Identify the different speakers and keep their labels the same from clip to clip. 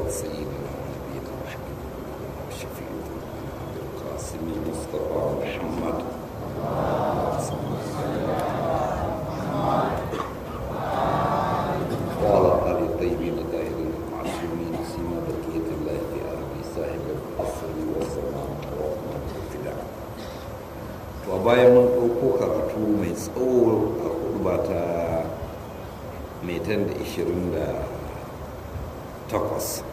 Speaker 1: سيدنا ونبينا وحبيبنا وشفيعنا عبد القاسم مصطفى محمد وعلى آل الطيبين الطاهرين المعصومين سيما بقية الله في أرض صاحب العصر والزمان ورحمة الابتداء وبايا من ɗauko karatu mai tsawo a kurba ta metan da ishirin da takwas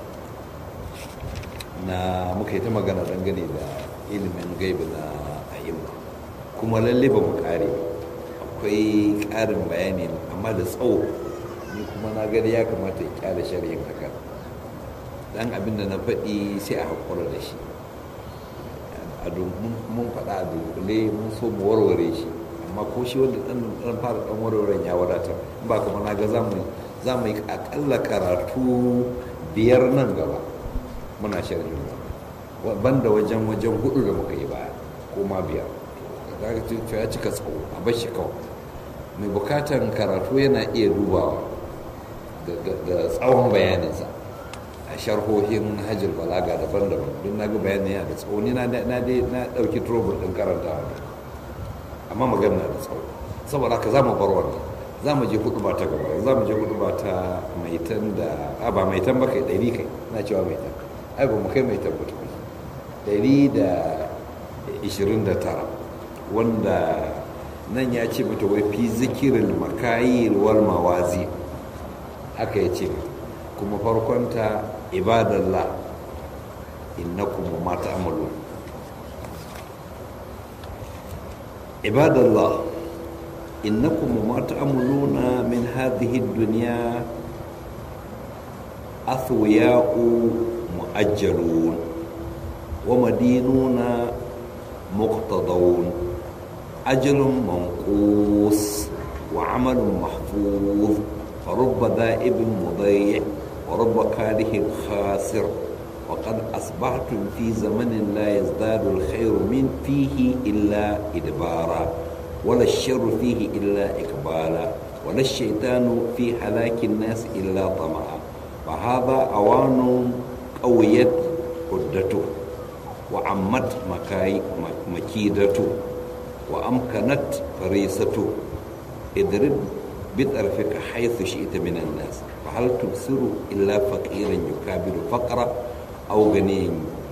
Speaker 1: na muka yi ta magana dangane da ilimin gaibi na ayyuma kuma lalle ba mu kare akwai ƙarin bayani amma da tsawo ni kuma na gani ya kamata ya kyale shari'in haka dan abin da na faɗi sai a haƙura da shi mun faɗa a dunkule mun so mu warware shi amma ko shi wanda ɗan fara ɗan warwaren ya wadatar ba kuma na ga za mu yi aƙalla karatu biyar nan gaba muna sharhin banda wajen wajen hudu da muka yi baya ko ma biyar ya cika tsawo a bashi kawai mai bukatan karatu yana iya dubawa da tsawon bayaninsa a sharhohin hajjil balaga daban-daban don na ga bayanin yana da tsawo ni na ɗauki trouble ɗin karanta amma magana da tsawo saboda haka za mu bar wannan za mu je hudu ba ta gaba za mu je hudu ba ta maitan da a ba maitan ba kai ɗari kai na cewa maitan ai ba mu kai maitan ba tukun ɗari da ishirin da tara wanda nan ya ce mata wai fi zikirin makayi wal mawazi haka ya ce kuma farkonta ibadallah innakum ma ta'malun ibadallah innakum ma ta'maluna min hadhihi ad-dunya athwiya'u mu'ajjalun wa madinuna muqtadawun أجل منقوص وعمل محفوظ فرب ذائب مضيع ورب كاره خاسر وقد أصبحتم في زمن لا يزداد الخير من فيه إلا إدبارا ولا الشر فيه إلا إقبالا ولا الشيطان في هلاك الناس إلا طمعا فهذا أوان قويت عدته وعمت مكاي مكيدته وأمكنت فريسته اضرب بطرفك حيث شئت من الناس فهل تبصر إلا فقيرا يكابر فقرا أو غني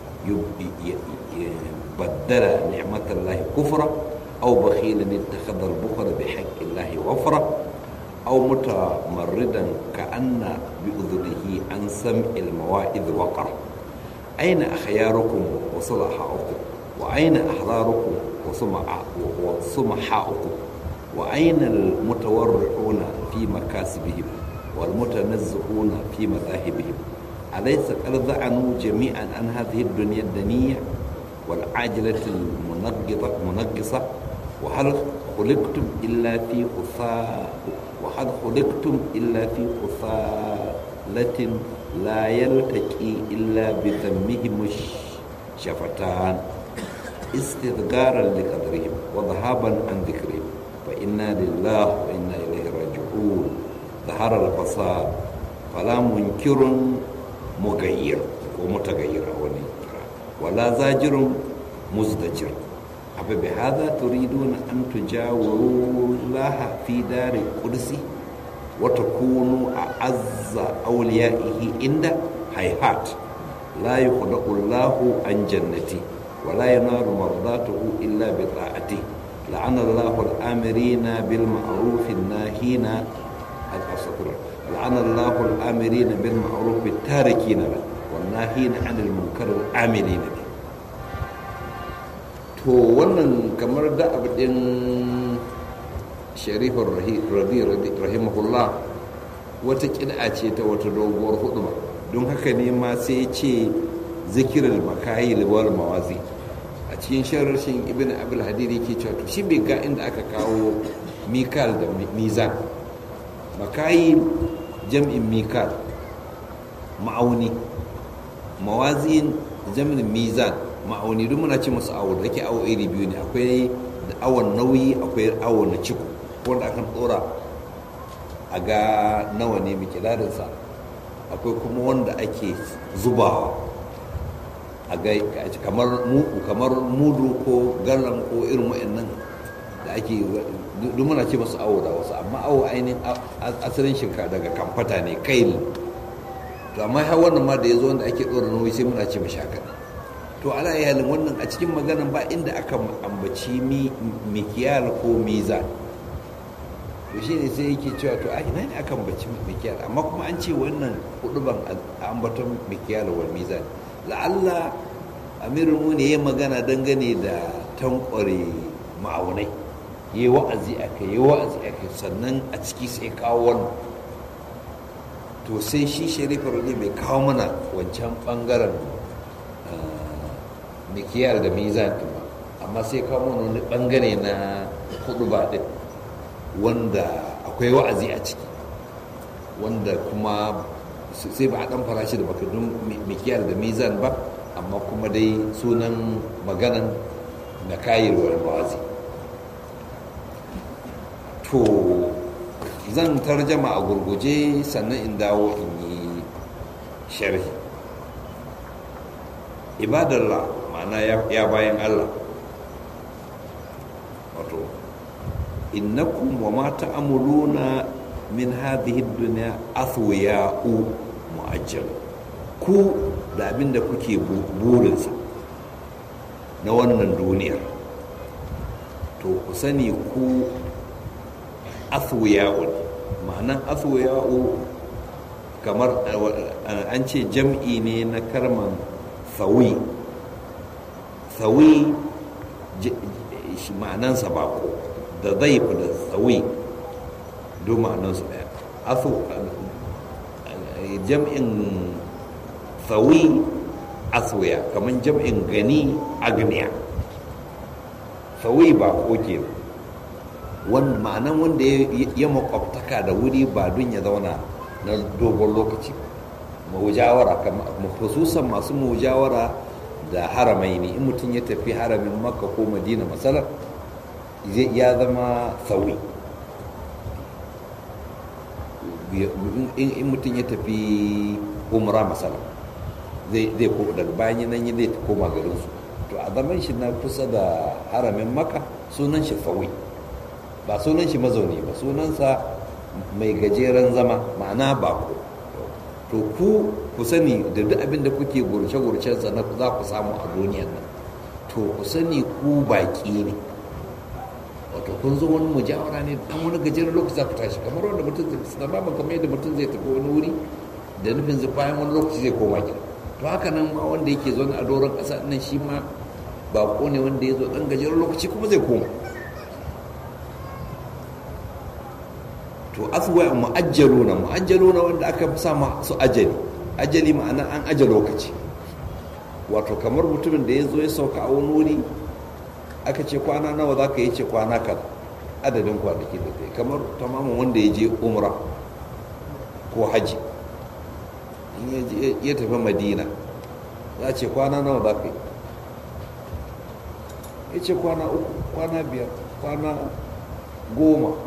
Speaker 1: بدل نعمة الله كفرا أو بخيلا اتخذ البخل بحق الله وفرا أو متمردا كأن بأذنه عن سمع المواعظ وقرا أين أخياركم وصلحاؤكم وأين أحراركم وسمحاؤكم وأين المتورعون في مكاسبهم والمتنزهون في مذاهبهم أليس قد ذعنوا جميعا عن هذه الدنيا الدنية والعاجلة المنقصة وهل خلقتم إلا في خثاء وهل خلقتم إلا في خثالة لا يلتقي إلا بذمهم الشفتان استذكارا لقدرهم وذهابا عن ذكرهم فإنا لله وإنا إليه راجعون ظهر الفساد فلا منكر مغير ومتغير ولا زاجر مزدجر أفبهذا تريدون أن تجاوروا الله في دار القدس وتكونوا أعز أوليائه عند هيهات لا يخلق الله عن جنته ولا ينال مرضاته إلا بطاعته لعن الله الآمرين بالمعروف الناهين الأسطر لعن الله الآمرين بالمعروف التاركين له والناهين عن المنكر العاملين به to wannan kamar da abu din sharifar rabi rahimahullah wata kida ce ta wata doguwar huduma don haka ne ma sai ce zikirar makayi wal mawazi a cikin sharashin ibn abul hadir yake cewa to shi bai ga inda aka kawo mikal da mizan makayi jam'in mikal ma'auni mawazin jam'in mizan ma'auni duk muna ce musu awo da ke awo iri biyu ne akwai awon nauyi akwai awon na ciko wanda akan dora a ga nawa ne mikilarinsa akwai kuma wanda ake zubawa a gai kamar kamar mudu ko galan ko irin wa'annan da ake duk muna ce masu awo da wasu amma awo ainihin asalin shinka daga kamfata ne kai ne to amma har wannan ma da ya zo wanda ake ɗora nauyi sai muna ce mashi haka to ala iyalin wannan a cikin maganan ba inda aka ambaci mikiyal ko mizan to shi ne sai yake cewa to a ina ne aka ambaci mikiyal amma kuma an ce wannan huduban ambaton mikiyal wal mizan la'alla amirul mu ne ya magana dangane da tankware ma'aunai yi wa'azi a kai yi wa'azi a kai sannan a ciki sai kawo wannan to sai shi sharifar ne bai kawo mana wancan bangaren mikiyar da mizan ba amma sai kawo mana wani bangare na hudu ba din wanda akwai wa'azi a ciki wanda kuma sai ba a dan farashi da bakadun mikiyar da mizan ba amma kuma dai sunan maganan na kayirwar wa'azi to zan tarjama a gurguje sannan in dawo in yi sharhi ibadallah ma'ana ya bayan Allah wato innakum wa ma ta'amuluna min hadhihi dunya athwiya'u mu'ajjal ku da abin da kuke burinsa na wannan duniyar to ku sani ku athwiya'u ma'anan athwiya'u kamar an ce jam'i ne na karman thawi thawi ma'anansa bako da zaif da tsawi duk ma'anansu daya asu jam'in tsawi aswaya kamar jam'in gani agniya tsawi bako ke ma'anan wanda ya makwabtaka da wuri ba don ya zauna na dogon lokaci mawujawara khususan masu mawujawara da haramai ne in mutum ya tafi haramin makka ko madina matsalar ya zama sauyi in mutum ya tafi umra matsala zai ko daga bayan nan zai koma garinsu to a zaman shi na kusa da haramin makka sunan shi sauyi ba sunan shi mazauni ba sunansa mai gajeren zama ma'ana bako to ku ku sani da duk abin da kuke gurce-gurcensa na za ku samu a duniyan nan to ku sani ku baki ne wato kun zo wani mujawara ne dan wani gajeren lokaci za ku tashi kamar wanda mutum zai suna ba kamar yadda mutum zai tafi wani wuri da nufin zai bayan wani lokaci zai koma gida to haka nan ma wanda yake zo a doron ƙasa nan shi ma bako ne wanda ya zo dan gajeren lokaci kuma zai koma to aswa mu'ajjaluna mu'ajjaluna wanda aka sa su ajali ajali ma'ana an aje lokaci wato kamar mutumin da ya zo ya sauka a wani wuri aka ce kwana nawa za ka yi ce kwana kan adadin kwanaki da kai kamar tamamin wanda ya je umra ko haji ya tafi madina za ce kwana nawa za ka yi ya ce kwana uku kwana biyar kwana goma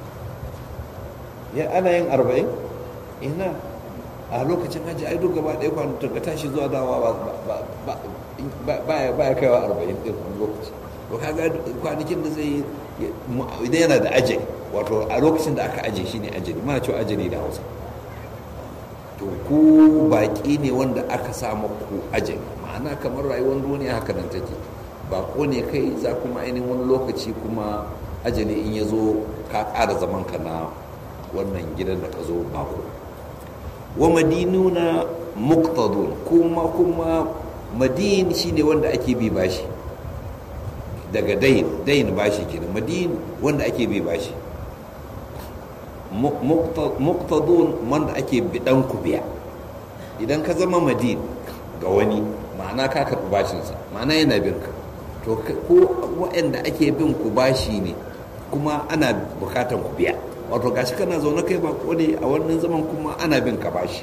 Speaker 1: ya ana yin arba'in ina a lokacin hajji ai duk gaba ɗaya kwanatar ka tashi zuwa dawa ba ya kaiwa arba'in ɗin wani lokaci to kaga kwanakin da zai idan yana da aje wato a lokacin da aka aje shi ne ajali mana cewa ajali da hausa to ku baƙi ne wanda aka samu ku ajali ma'ana kamar rayuwar duniya haka nan take baƙo ne kai za kuma ainihin wani lokaci kuma ajali in ya zo ka ƙara zaman ka na wannan gidan da ka zo bako wa madinuna muqtadun kuma kuma madin shine wanda ake bi bashi daga dain dain bashi kenan madin wanda ake bi bashi muqtadun wanda ake bidan ku biya idan ka zama madin ga wani ma'ana ka karɓi bashinsa ma'ana yana bin ka to ko waɗanda ake bin ku bashi ne kuma ana bukatan ku biya wato gashi kana zaune kai ba ne a wannan zaman kuma ana bin ka bashi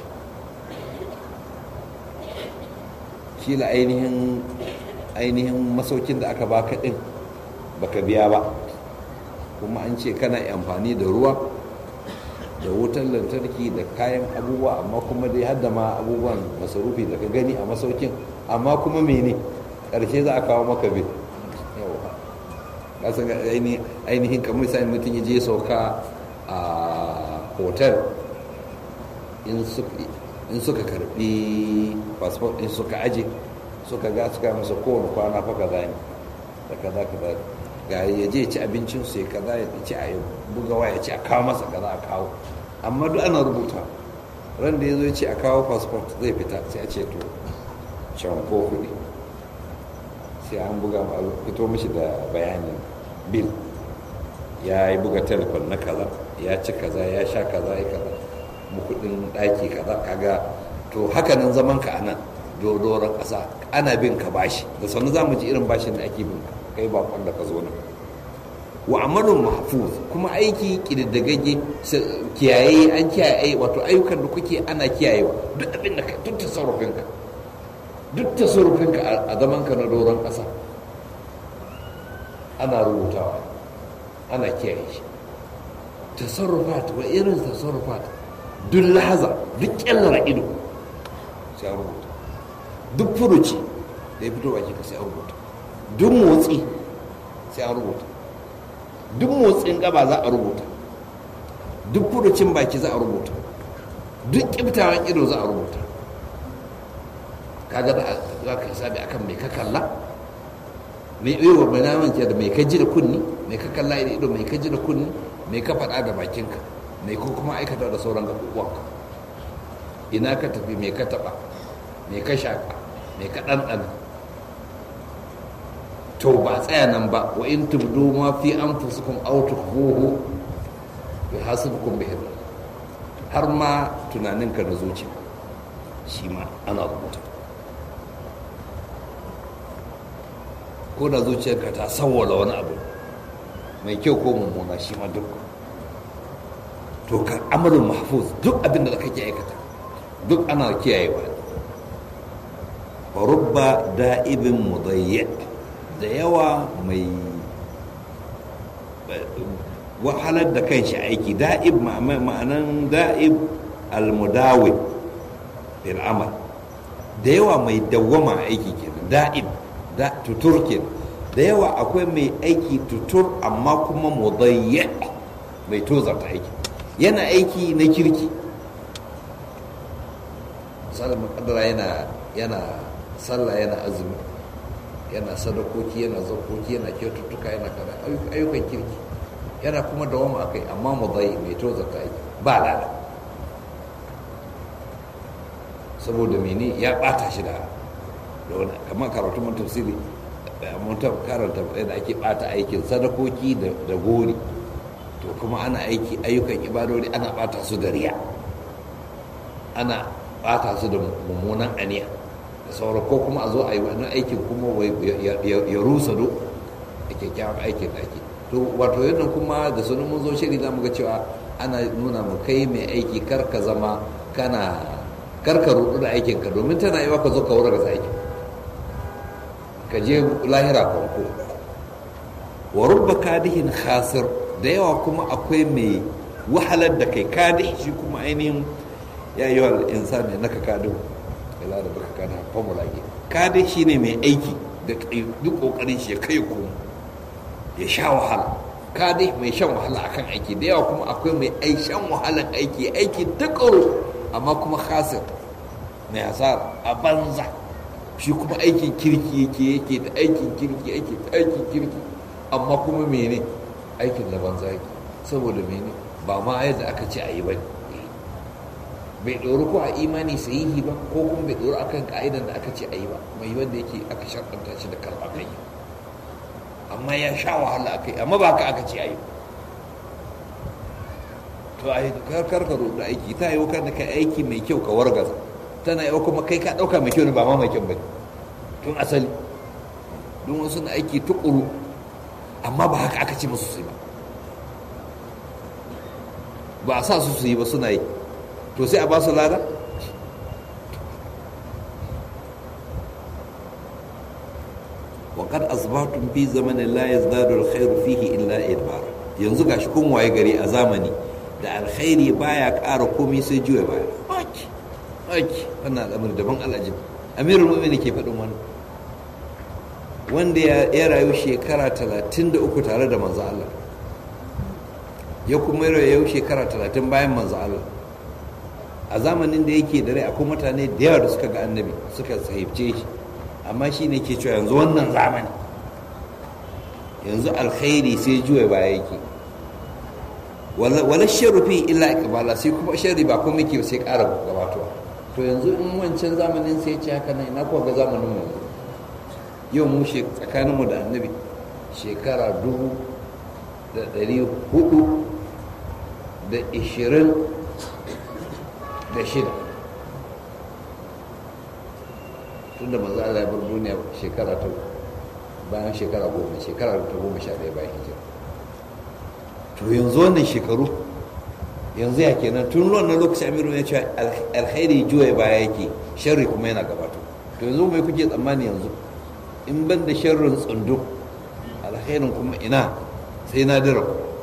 Speaker 1: kila ainihin ainihin masaukin da aka baka din baka biya ba kuma an ce kana amfani da ruwa da wutar lantarki da kayan abubuwa amma kuma dai hadda ma abubuwan masarufi da ka gani a masaukin amma kuma mene ƙarshe za a kawo maka bin kasan ainihin kamar sai mutum ya je sauka a hotel in suka karbi passport din suka aje suka ga suka masa kowane kwana fa kaza ne da kaza kaza ga ya je ci abincin su ya kaza ya ci a buga waya ci a kawo masa kaza a kawo amma duk ana rubuta ran da ya zo ya ce a kawo passport zai fita sai a ce to can ko kuɗi sai an buga fito mishi da bayanin bil ya yi buga telefon na kaza ya ci kaza ya sha kaza ya kaza kudin daki kaza kaga to hakanan zaman ka anan dodoron kasa ana bin ka bashi da sannu za mu ji irin bashin da ake bin ka kai bakon da ka zo nan wa amalun mahfuz kuma aiki kididdigagge kiyaye an kiyaye wato ayyukan da kuke ana kiyayewa duk abin da ka duk tasarrufin ka duk tasarrufin ka a zaman ka na doron kasa ana rubutawa ana kiyaye shi tasarrufat wa irin tasarrufat duk lahaza duk kyallara ido sai an rubuta duk furuci da ya fito baki ka sai an rubuta duk motsi sai an rubuta duk motsin gaba za a rubuta duk furucin baki za a rubuta duk kibtawan ido za a rubuta kaga za ka hisabi akan mai ka kalla mai iya mai naman ke da mai ka ji da kunni mai ka kalla da ido mai ka ji da kunni mai ka faɗa da bakinka mai ko kuma aikata da sauran gaɓuɓuwanka ina ka tafi mai ka taɓa mai ka shaƙa mai ka ɗanɗana to ba tsaya nan ba wa in tubdu ma fi anfusikum aw tukhfuhu yuhasibukum bihi har ma tunaninka na zuciya shi ma ana rubuta ko da zuciyarka ta sawwala wani abu mai kyau ko mummuna shi ma duk to ka amalin mahfuz duk abin da kake aikata duk ana kiyayewa wa rubba da'ibin mudayyi da yawa mai wahalar da kan shi aiki da'ib ma'anan da'ib almudawi bil amal da yawa mai dawwama aiki kenan da'ib da tutur kenan da yawa akwai mai aiki tutur amma kuma mudayyi mai tozarta aiki yana aiki na kirki misalin makadara yana yana sallah yana azumi yana sadakoki yana zakoki yana kyaututtuka yana kada ayyukan kirki yana kuma dawama akai amma mudayyi mai tozarta aiki ba lada saboda mene ya bata shi da wani kamar karatu mun tafsiri mun karanta da ake bata aikin sadakoki da gori to kuma ana aiki ayyukan ibadori ana bata su da riya ana bata su da mummunan aniya da sauran ko kuma a zo a yi wani aikin kuma ya rusa do a kyakkyawan aikin da ake to wato yadda kuma da sunan mun zo shiri za mu ga cewa ana nuna mu kai mai aiki kar ka zama kana kar ka rudu da aikinka domin tana yi ka zo ka wurin da aikin ka je lahira kwanko wa rubba kadihin khasir da yawa kuma akwai mai wahalar da kai kadih shi kuma ainihin ya yi wa insani naka kadin ila da baka kana formula ke kadih shi ne mai aiki da duk kokarin shi ya kai kuma ya sha wahala kadih mai shan wahala akan aiki da yawa kuma akwai mai shan wahalar aiki aiki tukuru amma kuma khasir mai hasara a banza shi kuma aikin kirki yake yake da aikin kirki yake da aikin kirki amma kuma mene aikin da banza yake saboda mene ba ma yadda aka ce a yi ba bai ɗori ko a imani sahihi ba ko kuma bai ɗori akan ka'idan da aka ce a yi ba mai wanda yake aka sharɗanta shi da karɓa kai amma ya sha wahala a kai amma ba haka aka ce a yi to a yi karkar ka da aiki ta yi kan da ka aiki mai kyau ka wargaza tana yau kuma kai ka ɗauka mai kyau ne ba ma mai kyau ba tun asali don wasu na aiki tukuru amma ba haka aka ce musu su yi ba ba a sa su su yi ba suna yi to sai a ba su lada وقد أصبحتم في زمن لا يزداد الخير فيه إلا إدبار yanzu gashi kun waye gari a zamani da alkhairi baya ƙara komai sai juya baya aki aki wannan al'amari daban al'ajib amirul mu'minin ke faɗin wannan wanda ya rayu shekara 33 tare da manzo Allah ya kuma rayu shekara 30 bayan manzo Allah a zamanin da yake da rai akwai mutane da yawa da suka ga annabi suka sahibce shi amma shi ne ke cewa yanzu wannan zamani yanzu alkhairi sai juya baya yake wala sharufi illa ikbala sai kuma sharri ba kuma yake sai ƙara gabatowa to yanzu in wancan zamanin sai ce haka nan ina kuwa ga zamanin mu yau mu tsakanin mu da annabi shekara dubu da ɗari hudu da ishirin da shida tun da manzo Allah ya bar duniya shekara ta bayan shekara goma shekara ta goma sha ɗaya bayan hijira to yanzu wannan shekaru yanzu ya kenan tun wannan lokaci amiru ya ce alkhairi juya baya yake sharri kuma yana gabato to yanzu mai kuke tsammani yanzu in ban da sharrin tsundu alkhairin kuma ina sai na dira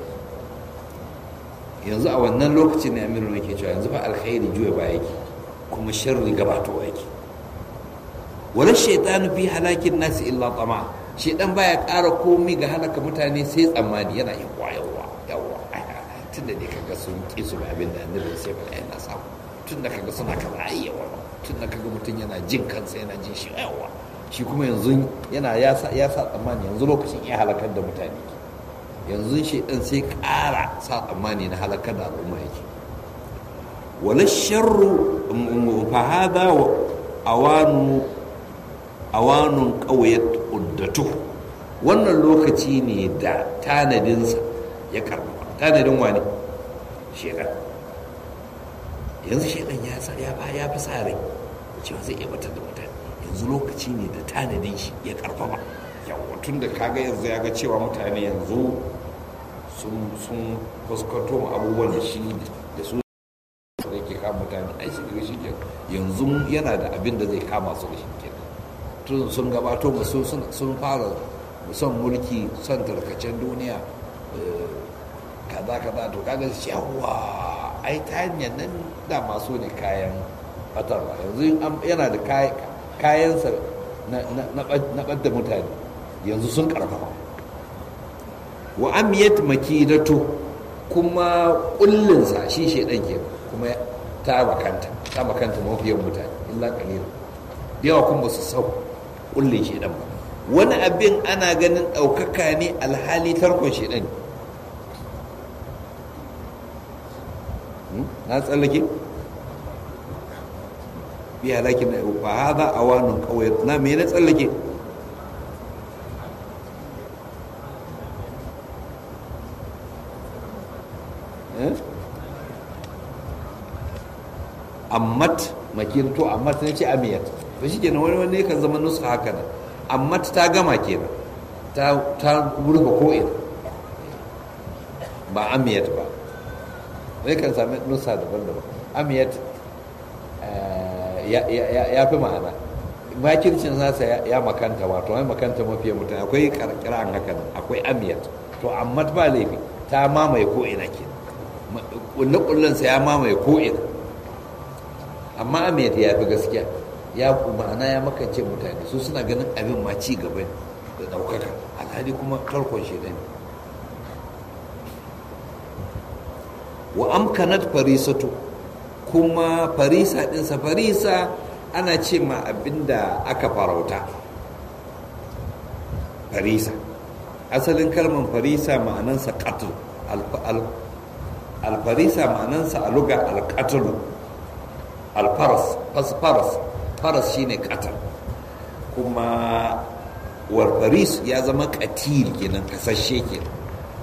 Speaker 1: yanzu a wannan lokacin ne amiru yake cewa yanzu fa alkhairi juya baya yake kuma sharri gabato yake wala shaitanu fi halakin nasi illa tama shaitan baya ƙara komi ga halaka mutane sai tsammani yana yin yawa yawa tun da ne kaga sun ƙi su abin da annabi sai ba yana samu tun da kaga suna kaza ai yawa tun da kaga mutum yana jin kansa yana jin shi yawa shi kuma yanzu yana ya sa ya sa tsammani yanzu lokacin ya halakar da mutane yanzu shaitan sai ƙara sa tsammani na halakar da al'umma yake wala sharru fa hada awanu awanun ƙauyar uddatu wannan lokaci ne da tanadinsa ya karɓa tanadin wani shekan yanzu shekan ya ya fi sa rai cewa zai iya batar da mutane yanzu lokaci ne da tanadin shi ya karfafa yawa tun da kaga yanzu ya ga cewa mutane yanzu sun fuskanto abubuwan da shi da su da ke kama mutane ai shi daga shi yanzu yana da abin da zai kama su da shi kenan tun sun gabato masu sun fara son mulki son tarkacen duniya kaza kaza to kaga yawa ai ta hanyar nan da masu ne kayan batarwa yanzu yana da kayansa na ɓadda mutane yanzu sun karfafa wa amiyat makidatu kuma kullinsa shi shaidan ke kuma ta makanta ta makanta mafiyan mutane illa kalila yawa kuma su sau kullin shedan ba wani abin ana ganin ɗaukaka ne alhali tarkon shedan na tsallake bi halakin na ba haza a wani kawai na me na tsallake ammat makirto ammat na ce amiyat to shi kenan wani wani kan zama nusu haka nan amma ta gama kenan ta ta rufe ko'ina ba amiyat ba wani kan sami nusa daban-daban amiyat ya fi ma'ana makircin nasa ya makanta wato ya makanta mafiya mutane akwai karkiran haka nan akwai amiyat to amma ba laifi ta mamaye ko'ina ke kulle-kullensa ya mamaye ko'ina amma amiyat ya fi gaskiya ya ma'ana ya makance mutane su suna ganin abin ma ci gaba da ɗaukaka alhali kuma tarkon shi ne wa amkanat farisatu kuma farisa ɗinsa farisa ana ce ma abinda aka farauta farisa asalin kalmar farisa ma'anansa qatl alfarisa ma'anansa a luga alqatlu alfaras faras faras shine katal kuma warfaris ya zama katil kenan kasashe kenan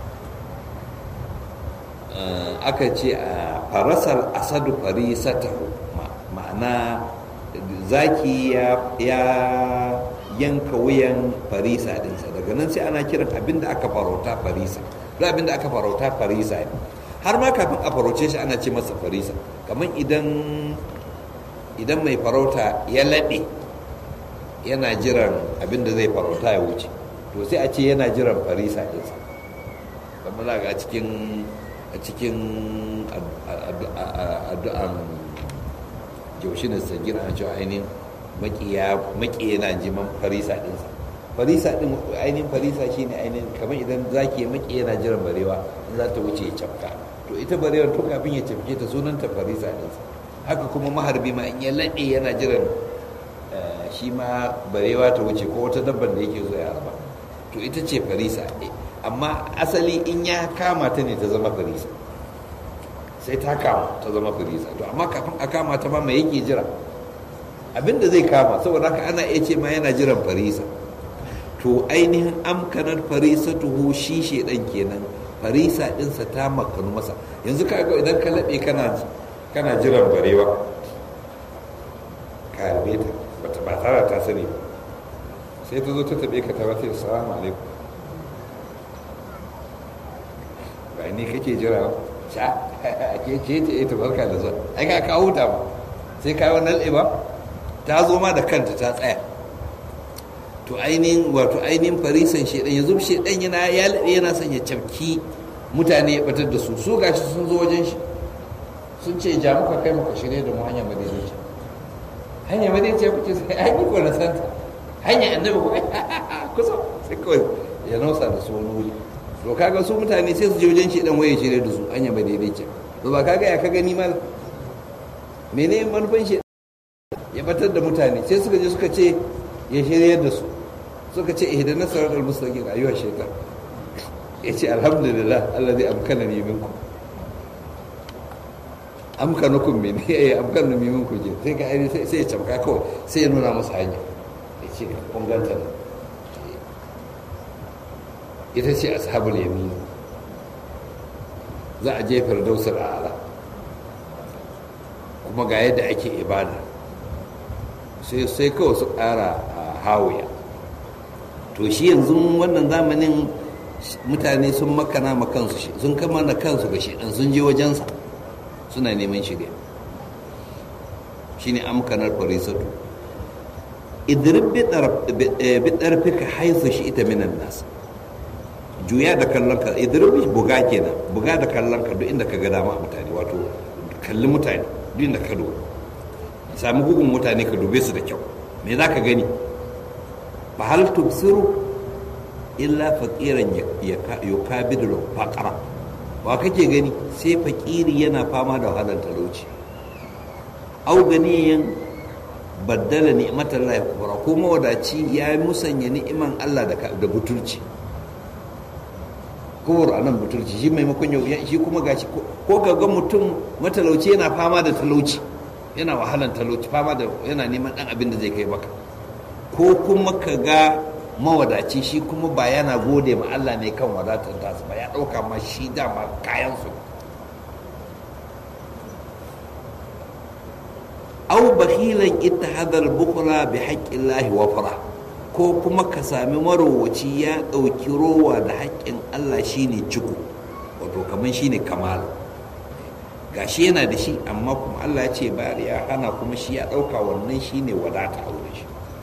Speaker 1: aka ce a farasar asadu farisatahu ma'ana zaki ya yanka wuyan farisa dinsa daga nan sai ana kiran abinda aka farauta farisa duk abinda aka farauta farisa ne har ma kafin a farauce shi ana ce masa farisa kamar idan idan mai farauta ya laɓe yana jiran abinda zai farauta ya wuce to sai a ce yana jiran farisa ɗinsa kamar za ga cikin a cikin addu'an jaushinan sagir a cewa ainihin makiya na jiman farisa ɗinsa farisa ɗin ainihin farisa shi ne ainihin kamar idan zaki makiya na jiran barewa in za ta wuce ya cafka to ita barewar tun kafin ya cafke ta sunanta farisa ɗinsa haka kuma maharbi ma in ya laɗe yana jiran shi ma barewa ta wuce ko wata dabban da yake zo ya harba to ita ce farisa amma asali in ya kama ta ne ta zama farisa sai ta kama ta zama farisa to amma kafin a kama ta ma mai yake jira abinda zai kama saboda haka ana iya ce ma yana jiran farisa to ainihin amkanar farisa tuho shi shedan kenan farisa dinsa ta makanu masa yanzu ka ga idan ka laɓe kana kana jiran barewa ka harbe ta bata ba tara ta sani ba sai ta zo ta taɓe ka ta wata salamu alaikum ba ni kake jira sha ke ce ce ita barka da zuwa ai ka kawo ta ba sai ka yi wannan ba ta zo ma da kanta ta tsaya to ainihin wato ainihin farisan shedan yanzu shedan yana ya laɓe yana son ya cafki mutane ya batar da su su gashi sun zo wajen shi sun ce ja muka kai muka shirye da mu hanyar madaidaici hanyar madaidaici kuke sai ai ni ko na santa hanyar annabi ko kusa sai kawai ya nausa da su wani wuri to kaga su mutane sai su je wajen shi dan waye shirye da su hanyar madaidaici to ba kaga ya ka gani mal mene manufan shi ya batar da mutane sai suka je suka ce ya shirye da su suka ce ihdana siratal mustaqim ayyuha shaytan ya ce alhamdulillah allazi amkana ni minkum amkanukum min ya amkana ni minkum je sai ka ai sai ya camka kawai sai ya nuna musu hanya ya ce kun ganta ita ce ashabul yamin za a je firdausul a'la kuma ga yadda ake ibada sai sai kawai su ƙara hawiya to shi yanzu wannan zamanin mutane sun makana ma kansu sun kama na kansu ga shedan sun je wajensa suna neman shirya shine amkanar farisatu idrib bi ɗarfika haisu shi ita minan nasa juya da kallon ka idrib buga kenan buga da kallon ka duk inda ka ga dama mutane wato kalli mutane duk inda ka duba sami gugun mutane ka dube su da kyau me za ka gani fa hal tubsiru illa faqiran yukabidu faqara wa kake gani sai fakiri yana fama da wahalar talauci au ganiyan baddala ni'matar Allah kubra ko mawadaci ya musanya ni'iman Allah da da butulci kowar anan butulci shi maimakon yau shi kuma gashi ko ga mutum matalauci yana fama da talauci yana wahalan talauci fama da yana neman dan abin da zai kai baka ko kuma ka ga mawadaci shi kuma ba yana gode ma Allah ne kan wadatar tasu ba ya ɗauka ma shi dama kayan su aw bakhilan ittahadha al-bukhla bi haqqillahi wa fara ko kuma ka sami marowaci ya ɗauki rowa da haƙƙin Allah shine ciko wato kaman shine kamal gashi yana da shi amma kuma Allah ya ce bayar ya hana kuma shi ya ɗauka wannan shine wadata a wurin shi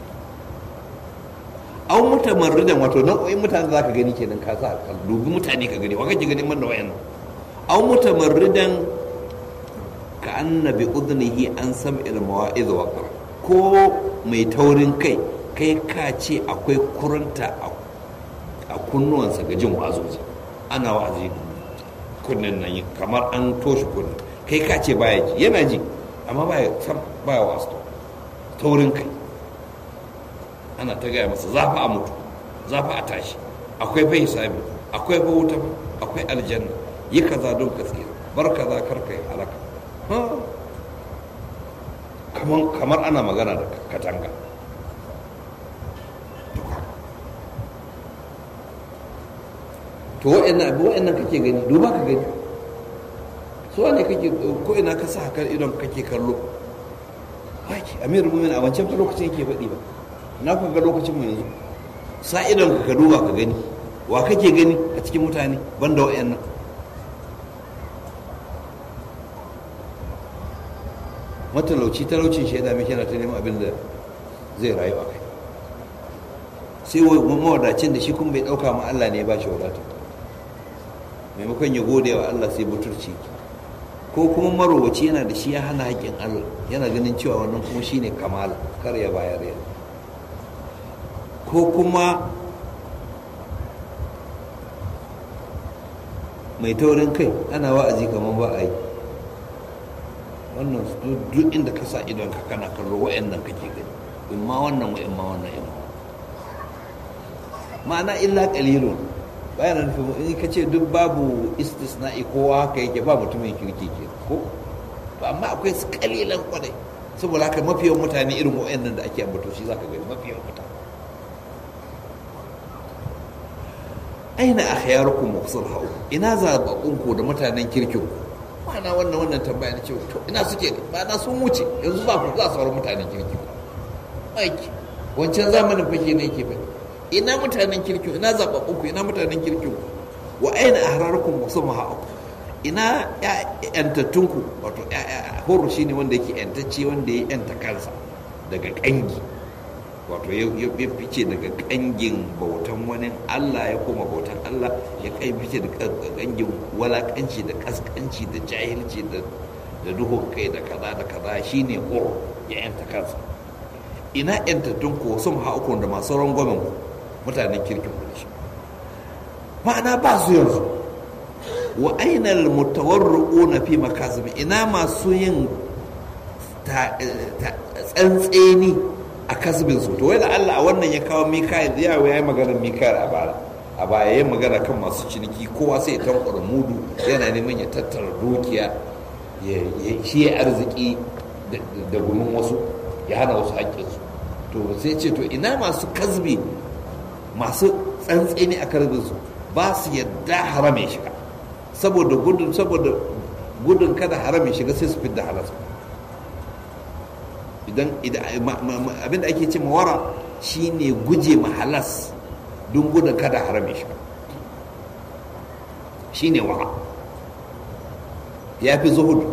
Speaker 1: an mutamarridan wato nau'o'in mutane za ka gani kenan ka sa ka dubi mutane ka gani wa kake gani man da wayannan an mutamarridan ka annabi udnihi an sam'il mawa'iz wa ko mai taurin kai kai ka ce akwai kuranta a kunnuwansa ga jin wa'azoji ana wa'azi kunnen nan kamar an toshe kunnen kai ka ce baya ji yana ji amma baya sam baya wasu taurin kai ana ta gaya masa zafi a mutu zafi a tashi akwai bai hisabi akwai fa wuta akwai aljanna yi kaza don ka tsira bar kaza kar kai halaka kamar ana magana da katanga to wa'annan abu wa'annan kake gani duba ka gani su ne kake ko ina ka sa kan idon kake kallo haki amirul mu'minin a wancan lokacin yake faɗi ba na ku ga lokacin mu yanzu sa idon ka duba ka gani wa kake gani a cikin mutane banda wa'annan matalauci talaucin shaida mai yana ta neman abin da zai rayu a kai sai mawadacin da shi kuma bai ɗauka ma Allah ne ya ba shi wadata maimakon ya gode wa Allah sai buturci ko kuma marowaci yana da shi ya hana haƙƙin Allah yana ganin cewa wannan kuma shine kamala kar ya bayar ya ko kuma mai taurin kai ana wa'azi kamar ba a yi wannan duk inda ka sa idon ka kana kallo wa'annan kake gani in ma wannan wa in ma wannan in ma'ana illa qalilun bayan nufin in ka ce duk babu istisna'i kowa haka yake ba mutumin kirki ke ko ba amma akwai su kalilan kwadai saboda haka mafi yawan mutane irin wa'annan da ake ambato shi zaka gani mafi yawan mutane aina akhyarukum muqsalhu ina zababunku da mutanen kirkin ku ma'ana wannan wannan tambaya na cewa to ina suke ne ba na sun wuce yanzu ba ku za su sauran mutanen kirki aiki wancan zamanin fake ne yake fa ina mutanen kirki ina zababbun ku ina mutanen kirki ku wa aina ahrarukum musammaha ina yantattun ku wato horo shine wanda yake yantacce wanda ya yanta kansa daga kangi wato ya fice daga kangin bautan wani Allah ya koma bautan Allah ya kai fice da kangin walakanci da kaskanci da jahilci da duhun kai da kaza da kaza shine horo ya yanta kansa ina yantattun ku sun ha'ukun da masu rangwamen ku mutanen kirkin ku da shi ma'ana ba su yanzu wa ainal mutawarru'una fi makasimi ina masu yin tsantseni a kasbin su to da Allah a wannan ya kawo Mikael ya yi magana Mikael a bara a baya ya magana kan masu ciniki kowa sai ya tankwara mudu yana neman ya tattara dukiya shi ya arziki da gumin wasu ya hana wasu haƙƙinsu to sai ce to ina masu kasbi masu tsantseni a karbinsu ba su yadda haram ya shiga saboda gudun saboda gudun kada haram ya shiga sai su fidda halas idan abinda ake ce mawara shine guje ma halas don gudun kada haram ya shiga shine wara ya fi zuhudu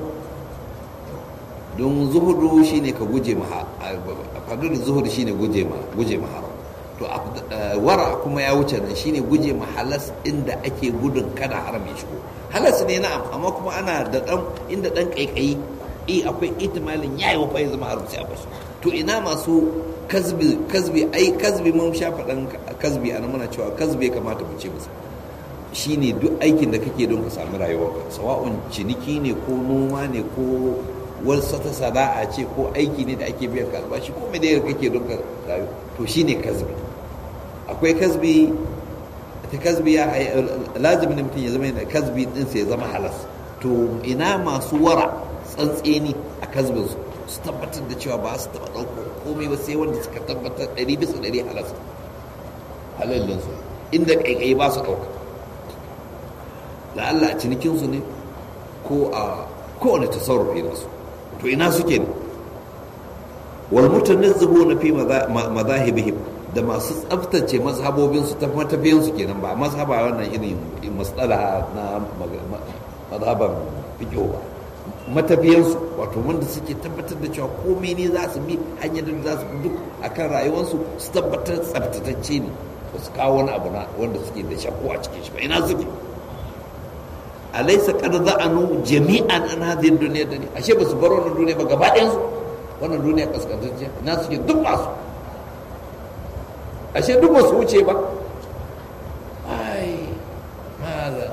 Speaker 1: don zuhudu shine ka guje ma fadar zuhudu shine guje ma guje ma haram to wara kuma ya wuce nan shine guje ma halas inda ake gudun kada haram ya shigo halas ne na'am amma kuma ana da dan inda dan kaikayi eh akwai ihtimalin yayi wa fa zama haram sai a bashi to ina masu kasbi kasbi ai kasbi mun sha faɗan kasbi ana muna cewa kasbi kamata mu ce musu shine duk aikin da kake don ka samu rayuwarka sawa'un ciniki ne ko noma ne ko wasu ta sana'a ce ko aiki ne da ake biyan ka albashi ko me da kake don ka rayu to shine kasbi akwai kasbi ta kasbi ya lazimi ne mutum ya zama yana kasbi din sai ya zama halas to ina masu wara tsantseni a kasbin su su tabbatar da cewa ba su taɓa ɗauko komai ba sai wanda suka tabbatar ɗari bisa ɗari halas halallin su inda ƙaiƙayi ba su ɗauka la'alla a cinikinsu ne ko a kowane tasarrufi nasu to ina suke ne wal mutanazzihuna fi madahibihim da masu tsaftace mazhabobinsu ta matafiyansu kenan ba mazhaba wannan irin matsala na mazhaban fiqh ba matafiyansu wato wanda suke tabbatar da cewa komai ne za su bi hanyar da za su bi duk akan rayuwarsu su tabbatar tsaftatacce ne ba su kawo wani abu na wanda suke da shakku a cikin shi ba ina suke alaysa qad za'anu jami'an an hadhihi dunya dani ashe ba su bar wannan duniya ba gaba ɗayan su wannan duniya kaskantacce ina suke duk masu ashe duk ba su wuce ba ai mala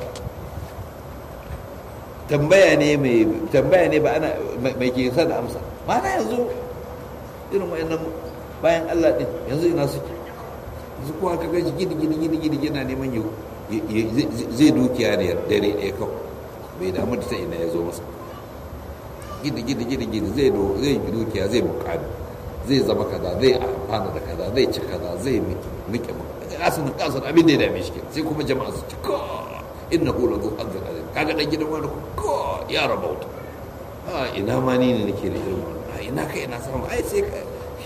Speaker 1: tambaya ne mai tambaya ne ba ana mai ke sa da amsa mana yanzu irin wayannan bayan Allah din yanzu ina suke yanzu kowa ka gaji gidi gidi gidi gidi yana neman yau zai dukiya ne dare ɗaya kawai bai damu da ta ina ya zo masa gidi gidi gidi gidi zai zai dukiya zai mukami zai zama kaza zai amfana da kaza zai ci kaza zai miƙe kasan kasan abin da ya dame shi sai kuma jama'a su ci ko inna hu lahu azza azim kaga dan gidan wani ko ya rabauta a ina ma ni ne nake da irin wannan a ina kai ina samu ai sai ka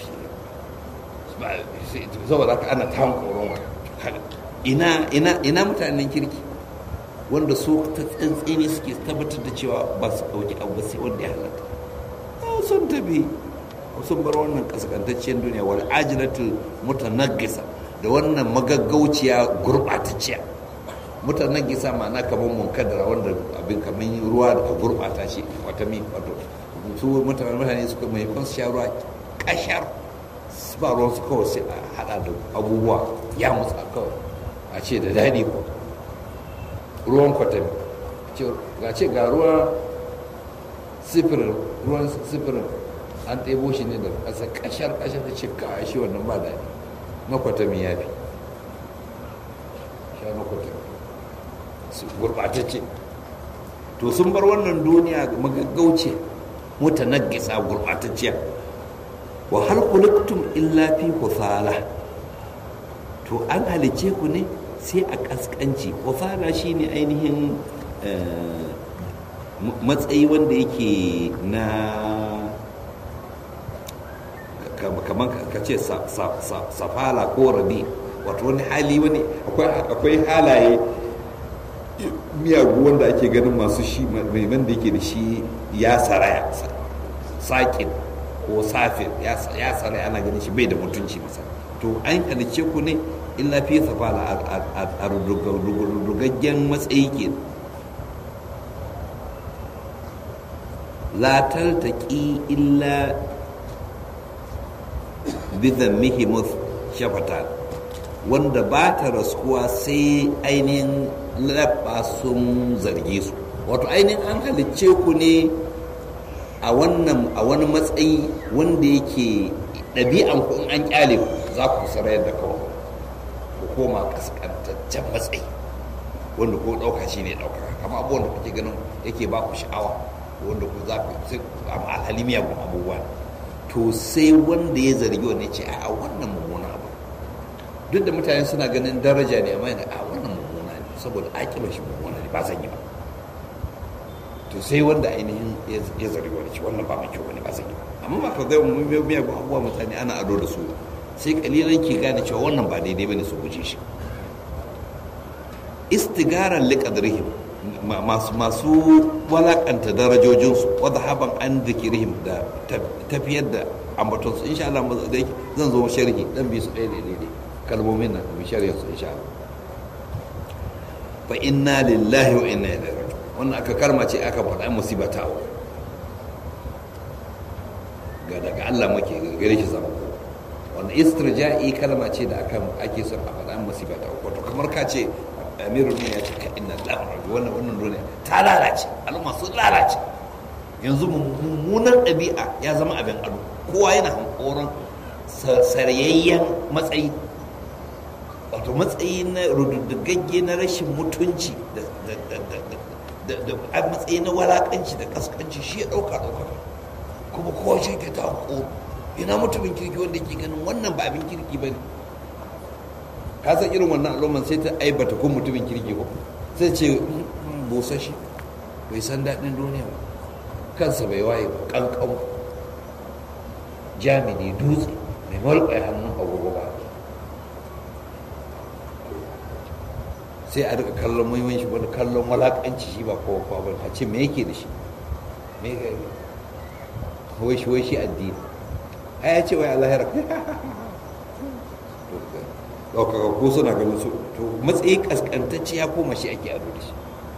Speaker 1: saboda haka ana ta koron ina ina ina mutanen kirki wanda su ta tsantsini suke tabbatar da cewa ba su ɗauki abu sai wanda ya halatta sun tafi sun bar wannan kaskantacciyar duniya wal ajilatul mutanaggisa da wannan magaggauciya gurɓatacciya mutanen gisa ma'ana kamar munkadara wanda abin kamar ruwa da gurɓata shi wata mi wato su mutane mutane suka mai kwan sha ruwa kashar ba ruwan su kawai sai a hada da abubuwa ya musa kawai a ce da daɗi ko ruwan kwatami ga ce ga ruwa sifirin ruwan sifirin an ɗebo shi ne da ƙasa kashar kashar da ce ka shi wannan ba daɗi na kwatami ya fi sha na kwatami gurɓatacce to sun bar wannan duniya magaggauce mutanaggisa gurɓatacciya wa hal khuliqtum illa fi husala to an halice ku ne sai a kaskanci husala shine ainihin matsayi wanda yake na kamar ka ce safala ko rabi wato wani hali wani akwai halaye miyagu wanda ake ganin masu shi mai da yake da shi ya saraya sakin ko safir ya saraya ana ganin shi bai da mutunci masa to an halice ku ne illa fi safala a rugaggen matsayi ke la taltaki illa bizan mihimus shafatan wanda ba ta raskuwa sai ainihin labba sun zarge su wato ainihin an halicce ku ne a wannan a wani matsayi wanda yake ɗabi'an ku in an kyale ku za ku sarayar da kawai ku koma kaskantaccen matsayi wanda ko ɗauka shi ne ɗauka kama abubuwan da kuke ganin yake ba ku sha'awa wanda ku za ku sai amma alhali miyagun abubuwa to sai wanda ya zargi wani ce a wannan mummuna abu duk da mutane suna ganin daraja ne amma yana a wannan mummuna ne saboda aƙiba shi mummuna ne ba zan yi ba to sai wanda ainihin ya zargi wani ce wannan ba mai kyau ne ba zan yi ba amma ba ka ga miyagun abubuwa mutane ana ado da su sai kalilan ke gane cewa wannan ba daidai bane su guje shi istigaran liqadrihim masu masu walakanta darajojinsu wadda haban an zikirihim da tafiyar da ambatonsu insha Allah zan zo sharhi dan bi su ɗaya ne ne kalmomin nan bi sharhin su insha Allah fa inna lillahi wa inna ilaihi raji'un wannan aka karma ce aka faɗa musiba ta ga daga Allah muke gare shi zama wannan istirja'i kalma ce da aka ake son a faɗa musiba ta wato kamar ka ce amirul ya ce ka inna lillahi wannan wannan duniya ta lalace al'umma sun lalace yanzu mummunan ɗabi'a ya zama abin ado kowa yana hankoron saryayyen matsayi wato matsayi na rududdugagge na rashin mutunci da matsayi na walakanci da kaskanci shi ya ɗauka ɗaukaka kuma kowa shi ke ta hankoro ina mutumin kirki wanda ke ganin wannan ba abin kirki ba ne ka san irin wannan al'umman sai ta aibata kun mutumin kirki ko sai ce busa shi bai san daɗin duniya ba kansa bai waye ba kankan jami'i dutse mai malƙwai hannun agogo ba sai a rika kallon muhimman shi wani kallon walakanci shi ba kowa kowa ba a ce me yake da shi me yake wai shi wai shi addini a ya ce wai Allah ya rafa ɗaukaka ko suna ganin su to matsayi kaskantacce ya koma shi ake ado da shi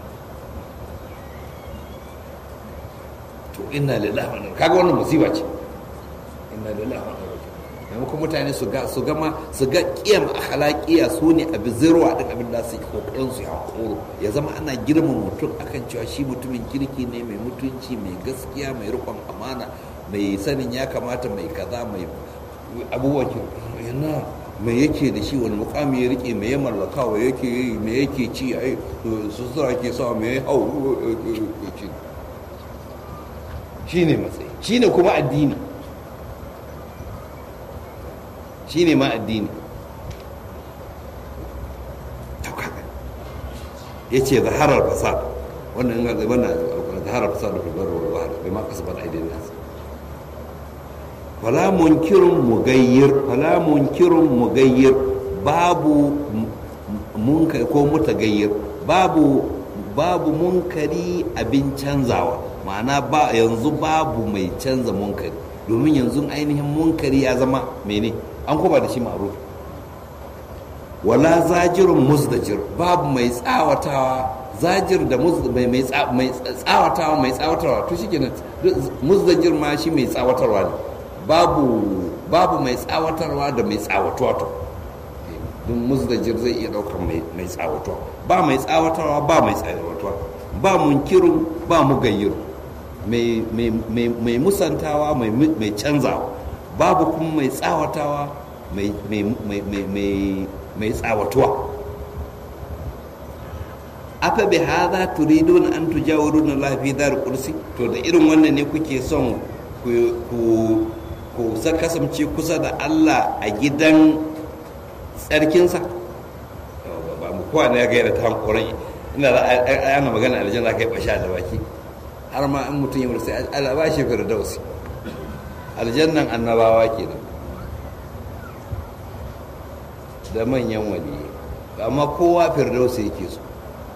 Speaker 1: to inna lillahi wa inna kaga wannan musiba ce inna lillahi wa inna maimakon mutane su ga su gama su ga kiyam akhlaqiya su ne abi zirwa din abin da su kokarin su ya koro ya zama ana girma mutum akan cewa shi mutumin kirki ne mai mutunci mai gaskiya mai rikon amana mai sanin ya kamata mai kaza mai abubuwan yana me yake da shi wani mukami ya rike me ya mallaka wa yake yi me yake ci ai su sura ke sa me ya hau shi ne matsayi shi ne kuma addini shi ne ma addini ya ce zaharar fasad wannan yana zai wannan zaharar fasad da filbar wa bahar bai ma kasa bada aidin nasu fala munkirun mugayyir fala munkirun mugayyir babu munkari ko mutagayyir babu babu munkari abin canzawa ma'ana ba yanzu babu mai canza munkari domin yanzu ainihin munkari ya zama mene an kuma da shi ma'ruf wala zajirun muzdajir babu mai tsawatawa zajir da mai tsawatawa mai tsawatarwa to shi kenan muzdajir ma shi mai tsawatarwa ne babu babu mai tsawatarwa da mai tsawatuwa to don muzdajir zai iya daukar mai tsawatuwa ba mai tsawatarwa ba mai tsawatuwa ba munkirun ba mugayyiru mai musantawa mai canzawa babu kuma mai tsawatawa mai tsawatuwa afa bi hadha turidun an tujawiruna Allah fi dar kursi to da irin wannan ne kuke son ku ku kasance kusa da Allah a gidan tsarkinsa ba mu kowa ne ya gaira ta hankorai ina da ana magana aljanna kai basha da baki har ma in mutum ya mutu sai Allah ba shi firdausi aljannan annabawa kenan da manyan wali amma kowa firdausi yake so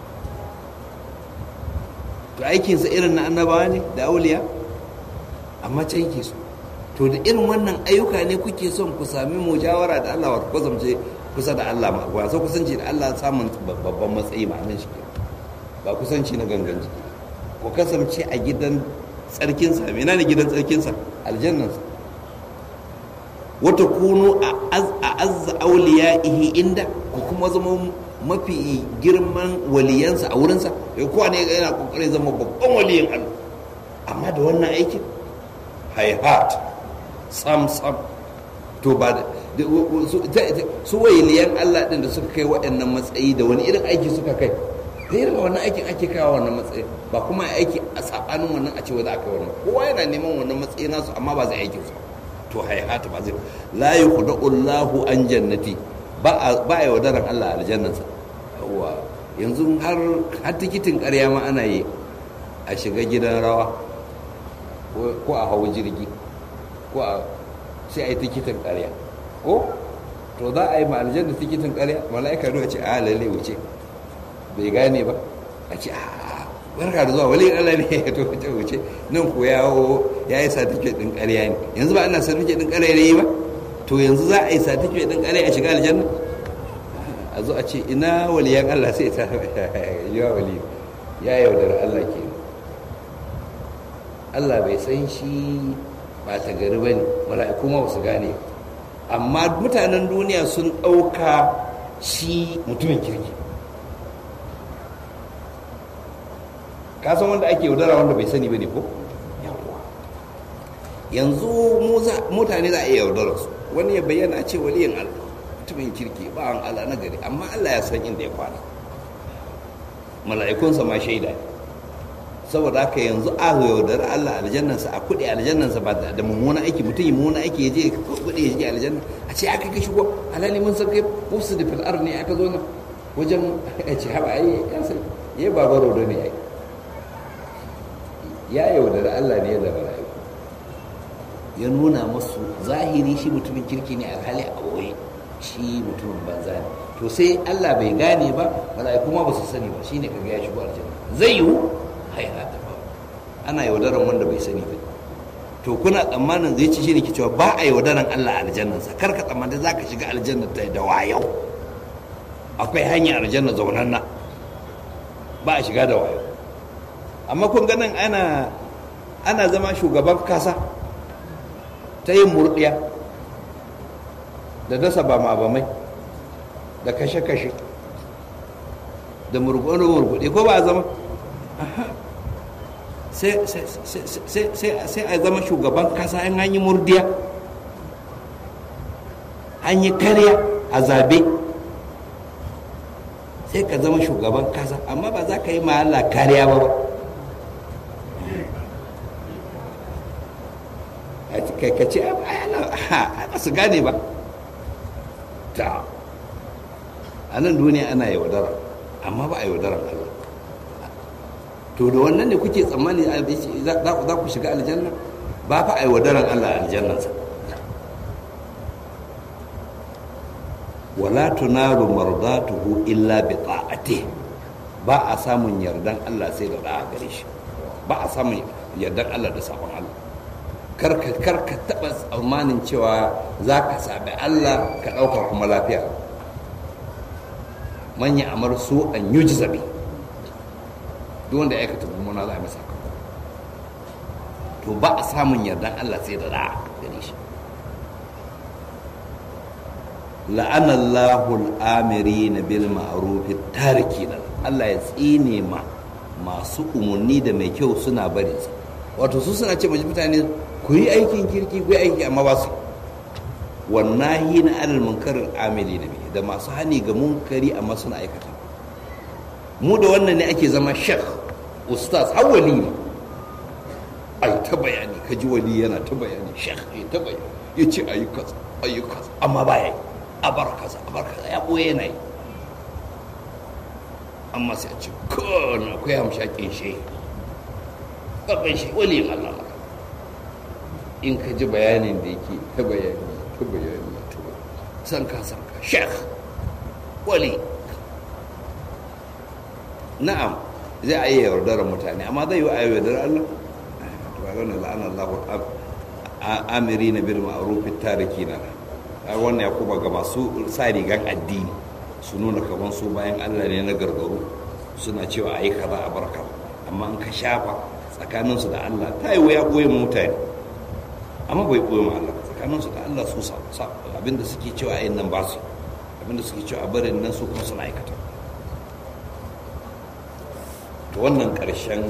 Speaker 1: to aikinsa irin na annabawa ne da auliya amma can yake so to da irin wannan ayyuka ne kuke son ku sami mujawara da Allah wato kusance kusa da Allah ma ba so kusanci da Allah samun babban matsayi ma nan shi ba kusanci na gangan jiki ku kasance a gidan tsarkinsa mena ne gidan tsarkinsa aljannansa wata kunu a azza auliya'ihi inda ku kuma zama mafi girman waliyansa a wurinsa ya kowa ne yana kokarin zama babban waliyin Allah amma da wannan aikin haihat sam sam to ba da su waliyan Allah din da suka kai waɗannan matsayi da wani irin aiki suka kai da irin wannan aikin ake kawo wannan matsayi ba kuma aiki a sabanin wannan a cewa za a kai wannan kowa yana neman wannan matsayi nasu amma ba zai aikin su to haihata ba zai la yuqda'u Allahu an jannati ba a yaudaran Allah aljannansa wa yanzu har har tikitin ƙarya ma ana yi a shiga gidan rawa ko a hawa jirgi ko a sai a yi tikitin ƙarya ko to za a yi ma aljanna tikitin ƙarya mala'ika zuwa ce a lalle wuce bai gane ba a ce a barka da zuwa wali Allah ne ya to wuce wuce nan ko yawo ya yi satifiket ɗin ƙarya ne yanzu ba ana satifiket ɗin ƙarya ne ba to yanzu za a yi satifiket ɗin ƙarya a shiga aljanna a zo a ce ina waliyan Allah sai ta yi wa wali ya yaudara Allah ke Allah bai san shi ba ta gari ba ne mala'iku ma su gane amma mutanen duniya sun ɗauka shi mutumin kirki ka san wanda ake yaudara wanda bai sani ba ne ko yanzu mutane za a iya yaudara su wani ya bayyana a ce waliyan Allah mutumin kirki ba an Allah na gari amma Allah ya san inda ya kwana mala'ikunsa ma shaida saboda haka yanzu a yaudar Allah aljannansa a kuɗi aljannansa ba da mummuna aiki mutum yi mummuna aiki ya je kuɗi ya je aljanna a ce aka ka shigo alhali mun san kai musu da fil'ar ne aka zo nan wajen a ce haɓa ai ya sai ya ba baro da ne ai ya yaudar Allah ne da mala'iku ya nuna musu zahiri shi mutumin kirki ne alhali a ɓoye shi mutumin banza ne to sai Allah bai gane ba mala'iku ma ba su sani ba shine kaga ya shigo aljanna zai yiwu haihata ba ana yaudaran wanda bai sani ba to kuna tsammanin zai ci shine ke cewa ba a yaudaran Allah aljannansa kar ka tsammanta za ka shiga aljanna ta da wayau akwai hanyar aljanna zaunanna ba a shiga da wayo amma kun ganin ana ana zama shugaban kasa ta yin murdiya da dasa ba ma bamai da kashe-kashe da murguɗe ko ba a zama sai a zama shugaban kasa in an yi murdiya an yi karya a zabe sai ka zama shugaban kasa amma ba za ka yi ma'ala kariya ba ba ka ce ba su gane ba ta a nan duniya ana yaudara amma ba a yaudarar Allah to da wannan ne kuke tsammani za ku shiga aljanna ba fa a yaudarar Allah aljannansa wala tunaru mardatuhu illa bi ta'ati ba a samun yardan Allah sai da da'a gare shi ba a samun yardan Allah da sabon Allah karka karka taba tsammanin cewa za ka sabi Allah ka ɗauka kuma lafiya man ya amar su an yuji zabi duk wanda ya aikata mummuna za a masa to ba a samun yardan Allah sai da da'a gare shi la'ana Allahu al-amiri na bil ma'ruf tariki Allah ya tsine ma masu umarni da mai kyau suna bari wato su suna ce mace mutane ku yi aikin kirki ku yi aiki amma ba su wannahi na alal munkarin amili na da masu hani ga munkari amma suna aikata mu da wannan ne ake zama shek ustaz har wali ne ai ta bayani ka ji wali yana ta bayani shek ya ta bayani ya ce ayyukas ayyukas amma ba ya yi a bar kaza a bar kaza ya ɓoye yana yi amma sai a ce kone akwai hamshakin shi babban shi wali yin Allah maka in ka ji bayanin da yake ta bayani ta bayani ta bayani san ka san ka shek wali na'am zai a yi yaudarar mutane amma zai yi a yaudar Allah ba gane la'an Allah amiri na bil ma'rufin tariki na wannan ya kuma ga masu sa rigan addini su nuna kaman su bayan Allah ne na gargaru suna cewa ai kaza a barka amma in ka shafa tsakaninsu da Allah ta yi waya ɓoye mutane amma bai ɓoye ma Allah tsakaninsu da Allah su sa abinda suke cewa ayin nan ba su abinda suke cewa barin nan su kuma suna aikata to wannan ƙarshen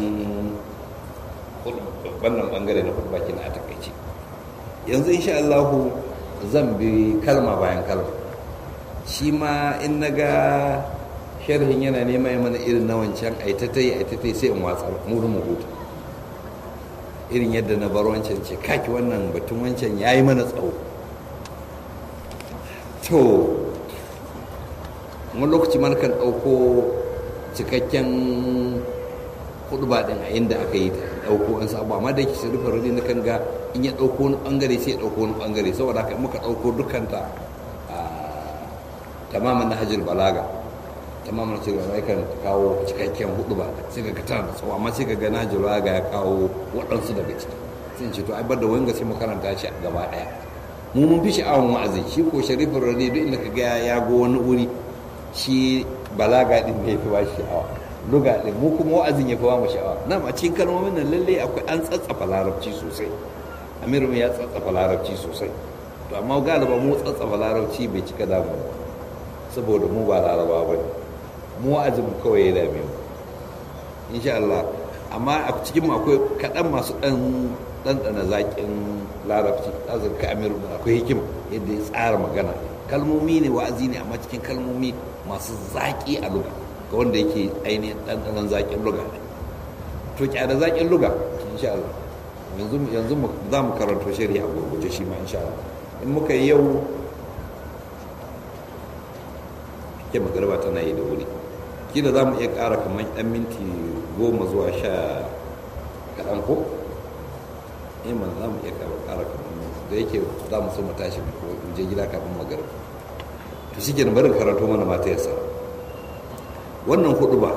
Speaker 1: wannan bangare na baki na a takaice yanzu insha Allah zan bi kalma bayan kalma shi ma in na ga sharhin yana nema mana irin na wancan aitatai aitatai sai in watsar mu mu huta irin yadda na bar wancan ce kaki wannan batun wancan ya yi mana tsawo to wani lokaci man kan ɗauko cikakken hudu ba ɗin a inda aka yi ta ɗauko an sabu amma da ke shirifin rudi na kan ga in ya ɗauko wani ɓangare sai ya ɗauko wani ɓangare saboda haka muka ɗauko dukanta tamamin na hajjil balaga tamamin na hajjil balaga kan kawo cikakken hudu ba sai ka tana da tsawo amma sai ka ga na hajjil balaga ya kawo waɗansu daga ciki sai ce to ai bar da wanga sai mu karanta shi gaba ɗaya mu mun fi sha'awan wa'azi shi ko sharifin rade duk inda ka ga ya go wani wuri shi balaga din ne fi ba sha'awa luga din mu kuma wa'azin ya fi ba mu sha'awa na a cikin kalmomin nan lalle akwai an tsatsafa larabci sosai amiru ya tsatsafa larabci sosai to amma galiba mu tsatsafa larabci bai cika damu ba saboda mu ba laraba ba mu wa'azin mu kawai ya dame mu insha Allah amma a cikin mu akwai kaɗan masu ɗan ɗanɗana zaƙin larabci ɗazin ka amiru akwai hikima yadda ya tsara magana kalmomi ne wa'azi ne amma cikin kalmomi masu zaƙi a luga ga wanda yake ainihin ɗanɗanan zaƙin luga ne to kyada zaƙin luga insha Allah yanzu yanzu za mu karanto shari'a gurguje shi ma insha Allah in muka yi yau ke magarba tana yi da wuri kila za mu iya ƙara kamar ɗan minti goma zuwa sha kaɗan ko iman za mu iya ƙara kamar da yake za mu so mu tashi ko in je gida kafin magarba to shi kenan barin karanto mana mata yasa wannan hudu ba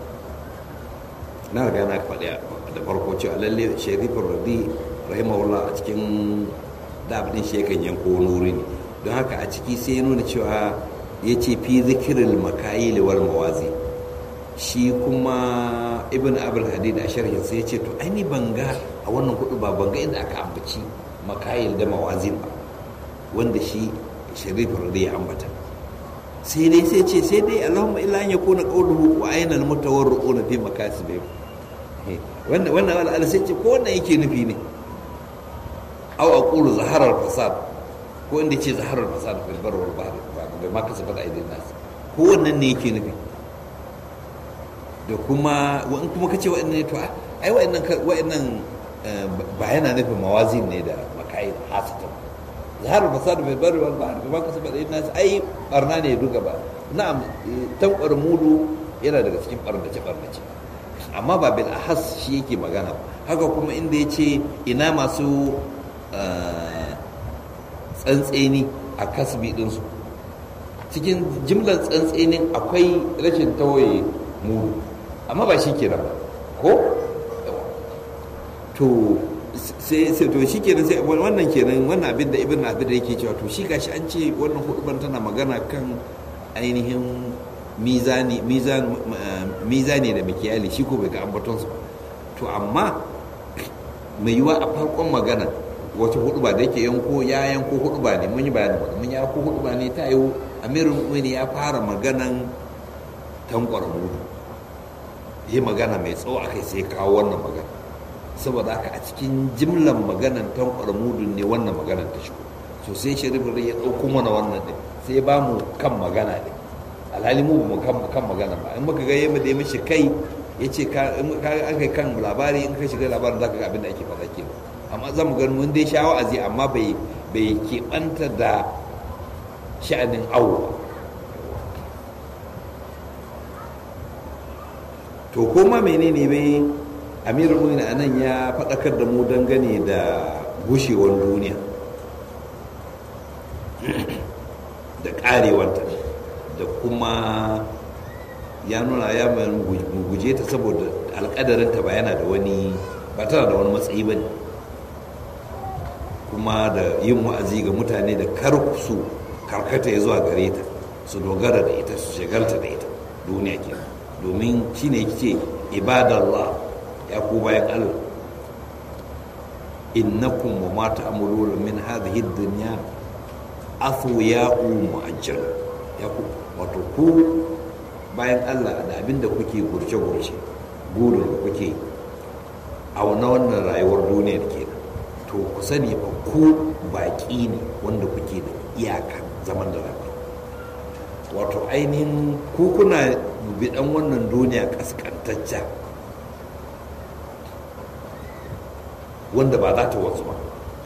Speaker 1: na riga na faɗi da farko cewa lalle sharifin rabi rahimahullah a cikin dabdin shi yakan yanko wani wuri ne don haka a ciki sai ya nuna cewa ya ce fi zikirin makayil wal mawazi shi kuma ibn abul hadid a sharhin sai ya ce to aini banga a wannan hudu ba banga inda aka ambaci makayil da mawazin ba wanda shi sharif radi ya ambata sai dai sai ce sai dai allahumma illa an yakuna qawluhu wa ayna al mutawarri'una fi makasibihim wannan wannan wala sai ce ko wannan yake nufi ne aw aqulu zaharar fasad ko inda ce zaharar fasad fil bar wal bahr bai ma kasa fada aidin nas ko wannan ne yake nufi da kuma in kuma kace wa'annan ne to ai wa'annan wa'annan ba yana nufin mawazin ne da makai hasatan zaharar fasad fil bar wal bahr bai ma kasa fada aidin nas ai barna ne duka ba na'am tankwar mudu yana daga cikin barnace barnace amma ba bil ahas shi yake magana haka kuma inda ya ce ina masu tsantseni a kasbi ɗinsu cikin jimlar tsantsenin akwai rashin tawaye mudu amma ba shi kenan ba ko to sai to shi kenan sai wannan kenan wannan abin da ibn abin da yake cewa to shi gashi an ce wannan huduban tana magana kan ainihin mizani mizani da mikiyali shi ko bai ga ambatonsu ba to amma mai yiwa a farkon magana wata hudu ba da yake yanko ya yanko hudu ba ne mun yi bayanin ba mun yanko hudu ba ne ta yi amirin wani ya fara maganan tankwar mudu yi magana mai tsawo a kai sai kawo wannan magana saboda haka a cikin jimlan maganan tankwar mudu ne wannan maganan ta shigo so sai sharifin ya ɗauko mana wannan ɗin sai ba mu kan magana ɗin alhali mu mu kan magana ba in muka ga yamma da ya mishi kai ya ce ka an kai kan labari in ka shiga labarin za ka ga abin da ake faɗa ke amma za mu gani mun dai sha wa'azi amma bai bai keɓanta da sha'anin awo to koma menene bai amirul mu'minin anan ya faɗakar da mu dangane da gushewar duniya da ƙarewanta da kuma ya nuna ya guje ta saboda alƙadarinta ba yana da wani ba tana da wani matsayi ba ne kuma da yin wa'azi ga mutane da kar su karkata ya zuwa gare ta su dogara da ita su shagalta da ita duniya ke domin shi ne ce ibadallah ya ku bayan allah innakum wa ma ta'maluna min hadhihi ad-dunya athwiya'u mu'ajjal ya ku wato ku bayan Allah da abin da kuke gurce-gurce burin da kuke a na wannan rayuwar duniyar ke to ku sani ba ku baƙi ne wanda kuke da iyaka zaman da rayuwa wato ainihin ku kuna bidan wannan duniya kaskantacca wanda ba za ta wasu ba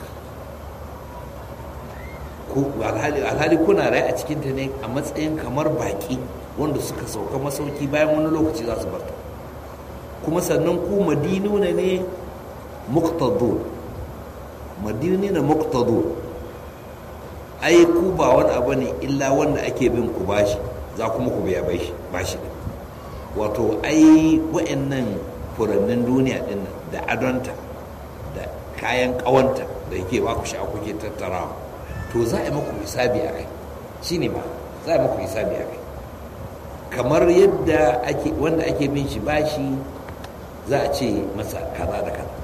Speaker 1: alhali kuna rai a cikinta ne a matsayin kamar baƙi wanda suka sauka masauki bayan wani lokaci za su barta kuma sannan ku madinuna ne muktadu madini na muktadu ai ku ba wani abu ne illa wanda ake bin ku bashi za kuma ku biya bashi wato ai wa'annan furannin duniya din da adonta da kayan kawanta da yake ba ku sha kuke tattarawa to za a yi maku hisabi a kai shi ne ba za a yi maku hisabi a kai kamar yadda ake wanda ake bin shi bashi za a ce masa kaza da kaza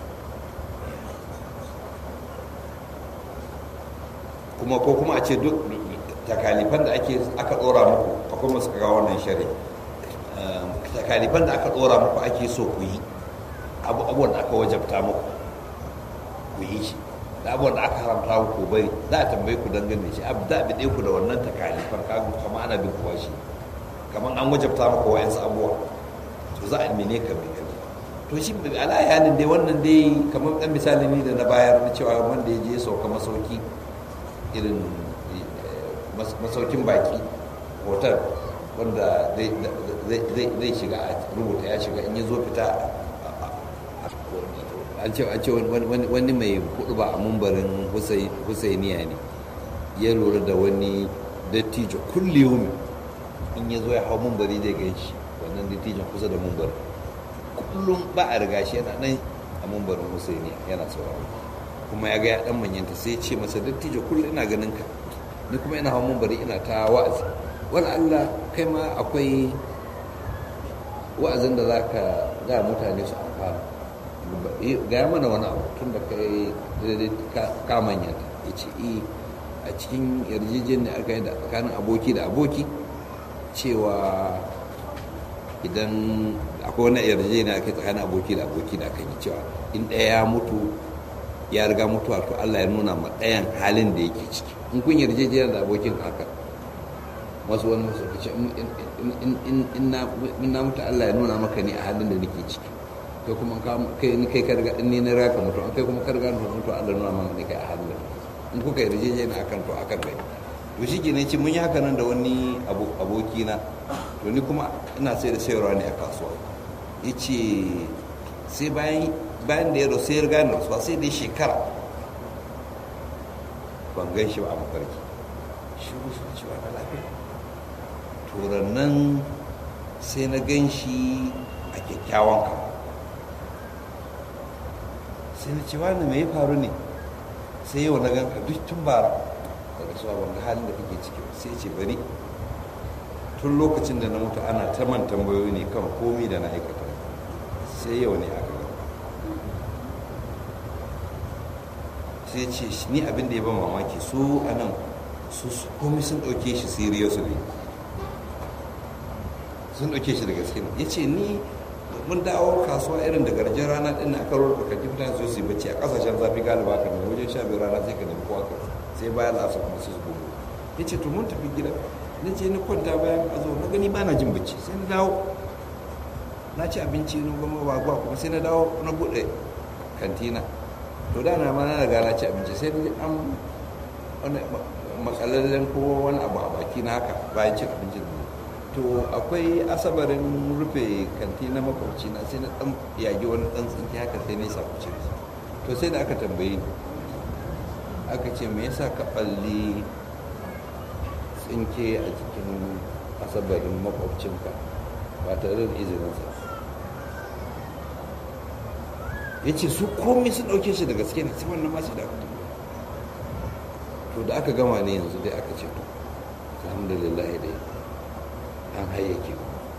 Speaker 1: kuma ko kuma a ce duk takalifan da ake aka dora muku akwai masu kaga wannan shari takalifan da aka dora muku ake so ku yi abubuwan da aka wajabta muku ku yi shi da abubuwan da aka haramta ku bari za a tambaye ku dangane shi abu da bi ku da wannan takalifan kagu kama ana bin kuwa shi kamar an wajabta maka wayansu abubuwa to za a mene ka mai gani to shi ala yanin dai wannan dai kamar dan misali ne da na bayar na cewa wanda ya je sauka masauki irin masaukin baki hotel wanda zai shiga a rubuta ya shiga in ya zo fita an ce an ce wani mai hudu ba a mumbarin husainiya ne ya lura da wani dattijo kullum in ya zo ya hau mumbari zai gan shi wannan dattijon kusa da mumbarin kullum ba a riga shi yana nan a mumbarin husainiya yana sauraro kuma ya ga ya dan manyanta sai ce masa dattijo kullum ina ganin ka ni kuma ina hau mumbari ina ta wa'azi wani allah kai ma akwai wa'azin da za ka ga mutane su amfana gaya mana wani abu tun da kai ka manyanta ya ce a cikin yarjejin da aka yi da tsakanin aboki da aboki cewa idan akwai wani yarjejeniya ake tsakanin aboki da aboki da aka yi cewa in ɗaya ya mutu ya riga mutuwa to Allah ya nuna ma ɗayan halin da yake ciki in kun yarjejeniya da abokin haka wasu wani masu kace in na mutu Allah ya nuna maka ne a halin da nake ciki kai kuma kai ni kai karga ni na raka mutu kai kuma karga mutu Allah nuna maka ne kai a halin da in kuka yarjejeniya akan to akan kai to shi ke ce mun yi haka nan da wani abokina to ni kuma ina sai da sayarwa ne a kasuwa ya ce sai bayan bayan da ya rasu ya riga rasuwa sai dai shekara ban gan shi ba a mafarki shi wasu cewa na lafiya turan nan sai na gan shi a kyakkyawan kama sai na ce wani mai faru ne sai yau na gan ka duk tun bara daga suwa ban ga halin da kake ciki sai ce bari tun lokacin da na mutu ana ta man tambayoyi ne kan komi da na aikata sai yau ne aka gaba sai ce ni abin da ya ban mamaki su a nan su komi sun ɗauke shi seriously sun ɗauke shi da gaske ya ce ni mun dawo kasuwa irin da garjin rana ɗin aka rurrufa kan mutane su yi bacci a ƙasashen zafi galiba ka nemi wajen sha biyu rana sai ka nemi kowa ka sai bayan lasa kuma su gudu ya ce to mun tafi gida na ce ni kwanta bayan a zo na gani ba na jin bacci sai na dawo na ci abinci na goma ba gwa kuma sai na dawo na buɗe kantina to da na ma na riga na ci abinci sai an wani makalallen ko wani abu a baki na haka bayan cin abincin to akwai asabarin rufe kanti na makwabci na sai na dan yagi wani dan tsinki haka sai na sa kuce to sai da aka tambaye ni aka ce me yasa ka balli tsinke a cikin asabarin makwabcinka ba tare da izininsa ya ce su komai sun ɗauke shi da gaske ne sai wannan masu da aka to da aka gama ne yanzu dai aka ce to alhamdulillah dai an hayyake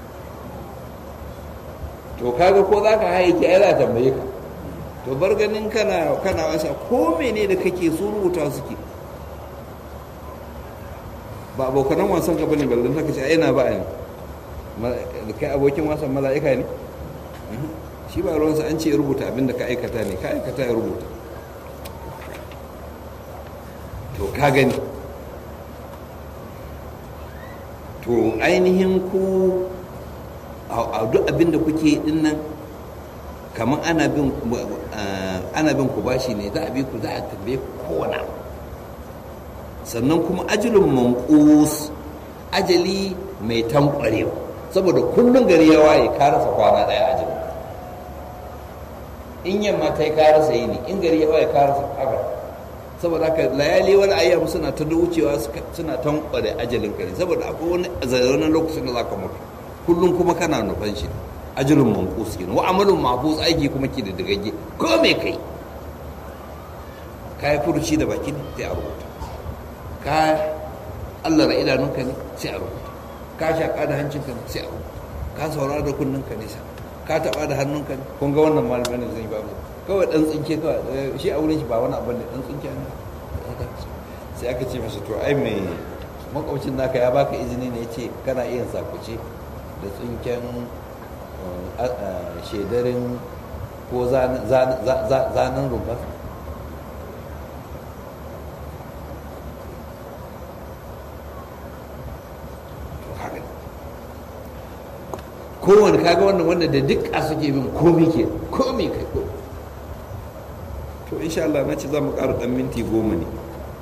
Speaker 1: to kaga ko za ka hayyake ai za tambaye ka to bar ganin kana kana wasa ko mene da kake su rubuta suke ba abokanan wasan ka bane ballon ta kace ai na ba ne kai abokin wasan mala'ika ne shi ba ruwansa an ce ya rubuta abin da ka aikata ne ka aikata ya rubuta to ka gani to ainihin ku a duk abin da kuke din nan kamar ana bin ana bin ku bashi ne za a bi ku za a tambaye ku kowane sannan kuma ajalin manqus ajali mai tankwarewa saboda kullum gari ya waye ka rasa kwana daya ajali in yamma ta yi ka rasa yini in gari ya waye ka rasa haka saboda haka layali wani ayyam suna ta wucewa suna tankware ajalin ka ne saboda akwai wani zaune lokacin da za ka mutu kullum kuma kana nufan shi ajalin manqus kenan wa amalun mahfuz aiki kuma ki da dagage ko me kai ka yi furuci da baki ne sai a rubuta ka Allah ra idanunka ne sai a rubuta ka shaƙa da hancinka ne sai a rubuta ka saurara da kunninka ne sai ka taɓa da hannunka ne kun ga wannan malamin zai ba mu kawai dan tsinke kawai shi a wurin shi ba wani abin da dan tsinke ne sai aka ce masa to ai mai makwabcin naka ya baka izini ne ce kana iya sakuce da tsinken shedarin ko zanen rumfa kowane kaga wannan wanda da duk a suke bin komi ke komi kai ko to insha Allah na ce za mu ƙara ɗan minti goma ne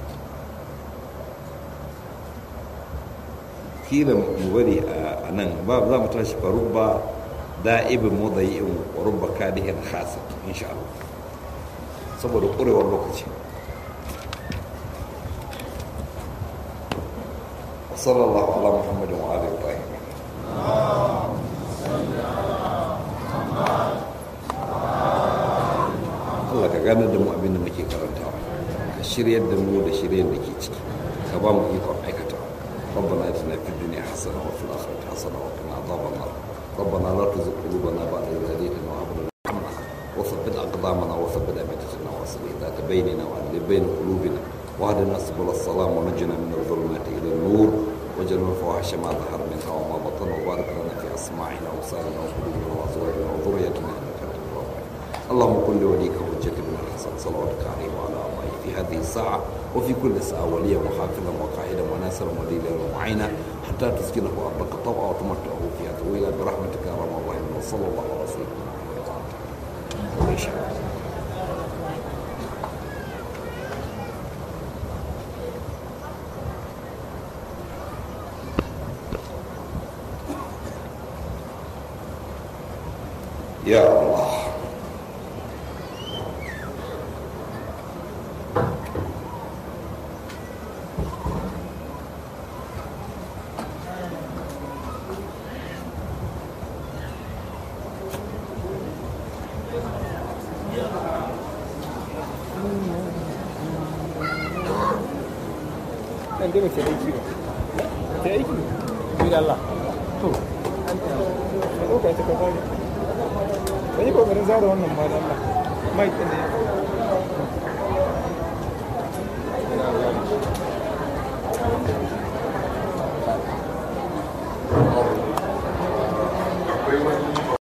Speaker 1: kila mu bari a nan ba za mu tashi farubba da'ibin mudayi'in wa rubba kadihin khasa insha Allah saboda ƙurewar lokaci sallallahu ala muhammadin wa alihi wa sahbihi Allah ka gane da mu abin da muke karantawa ka shiryar da mu da shiryar da ke ciki ka ba mu ikon aikata ربنا اتنا في الدنيا حسنه وفي الاخره حسنه وقنا عذاب النار ربنا لا تزغ قلوبنا بعد اذ هديتنا وهب لنا رحمه وثبت اقدامنا وثبت امتنا واصل ذات بيننا وعدل بين قلوبنا واهدنا سبل السلام ونجنا من الظلمات الى النور وجعلنا الفواحش ما ظهر منها وما بطن وبارك لنا في اسماعنا وابصارنا وقلوبنا وازواجنا وذريتنا انك انت التواب اللهم كن لوليك حجة بن الحسن صلواتك عليه وعلى آبائه في هذه الساعة وفي كل ساعة وليا وحافظا وقائدا وناصرا ودليلا ومعينا حتى تسكنه أرضك طوعا وتمتعه فيها طويلا برحمتك يا رب الراحمين وصلى الله على سيدنا محمد يا الله
Speaker 2: Nan dai mace aiki ba. Ta aiki? da Allah to
Speaker 3: ɗauka ta kafa ne ka yi kokarin zara wannan ma da Allah mai ɗin ne
Speaker 4: akwai wani